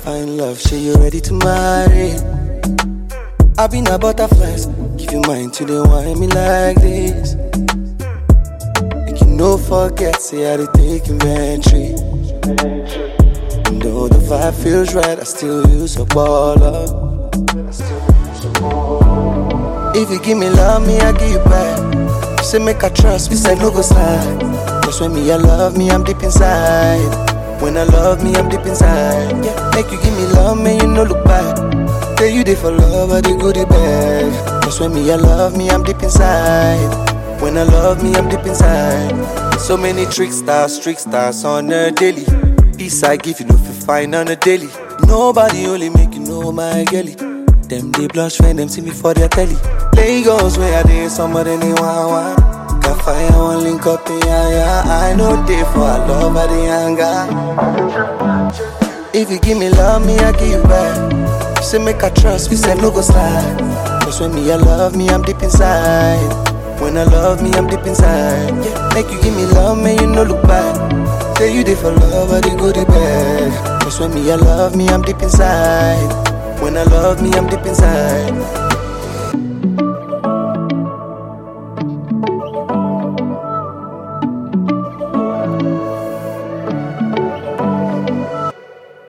find love, say you ready to marry. I been a butterflies, give you mine to the wine me like this. Make you no forget, say I did take inventory. And though the vibe feels right, I still use a baller. If you give me love, me I give you back. You say make I trust, we say no go slide. Cause when me I love me, I'm deep inside. When I love me, I'm deep inside. Yeah, make you give me love, man, you no look back. Tell you they for love, I the goodie bag. Cause when me I love me, I'm deep inside. When I love me, I'm deep inside. So many tricksters, tricksters on a daily. Peace I give you no feel fine on a daily. Nobody only make you know my girlie. Them they blush when them see me for their telly. Lagos where I did some of them they want one. Got fire one link up in yeah, yeah. I know they for I love by the anger. If you give me love, me I give you back. You say make I trust, we say no go slide. Cause when me I love me, I'm deep inside. When I love me, I'm deep inside. Yeah, make you give me love, man, you no look back. Tell you they for love, I the goodie bag. Cause when me I love me, I'm deep inside. When I love me, I'm deep inside.